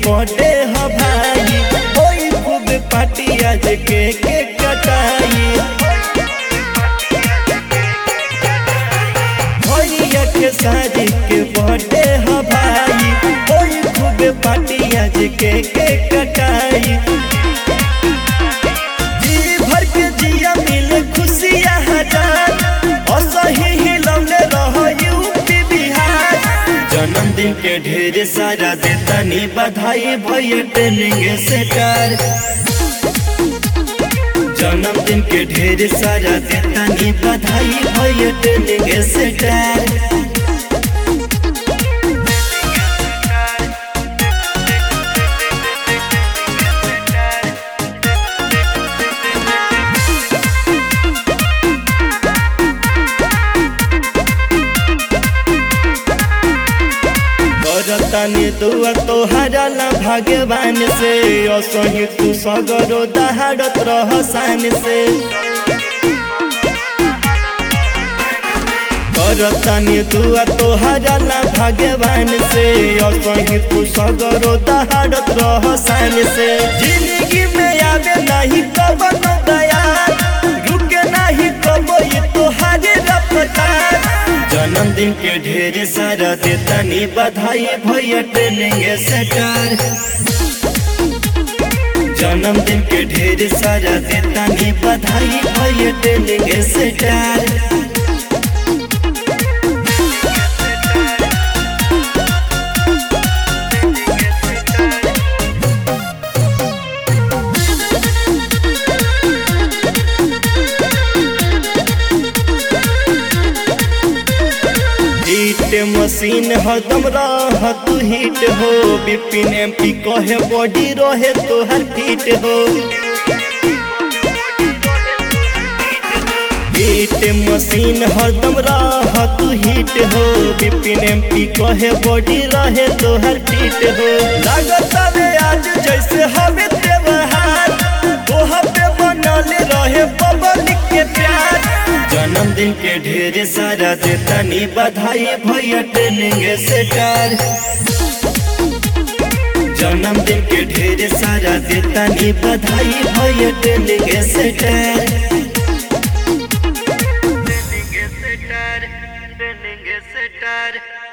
Birthday ह भाई ओई खूब पार्टी आज के के कटाई भैया के शादी के बर्थडे ह भाई ओई खूब पार्टी आज के के कटाई जी भर के जिया मिले खुशियाँ हजार असही हिलौले रह यूपी बिहार जन्मदिन के ढेर सारा देतानी बधाई भैया ट्रेनिंग सेटर जन्मदिन के ढेर सारा देतानी बधाई भैया ट्रेनिंग सेटर करतानी दुआ तोहरा ला भगवान से असही तू सगरो दहाड़त रह शान से करतानी दुआ तोहरा ला भगवान से असही तू सगरो दहाड़त रह शान से जिंदगी में आवे नहीं कबन दया रुके नहीं कबो ये तोहारे रफ्तार जन्मदिन के ढेर सारा देतानी बधाई भैया ट्रेनिंग सेटर जन्मदिन के ढेर सारा देतानी बधाई भैया ट्रेनिंग सेटर हिट मशीन हदम रह तू हिट हो बिपिन एम पी कहे बॉडी रहे तोहर फिट हो हिट मशीन हरदम रह तू हिट हो बिपिन एम पी कहे बॉडी रहे तोहर फिट हो लागत रे आज जैसे हमें त्योहार तोह पे बनल रहे पब्लिक के प्यार जन्मदिन के ढेर सारा देतानी बधाई भैया ट्रेनिंग सेटर जन्मदिन के ढेर सारा देतानी बधाई भैया ट्रेनिंग सेटर Training setter, training setter.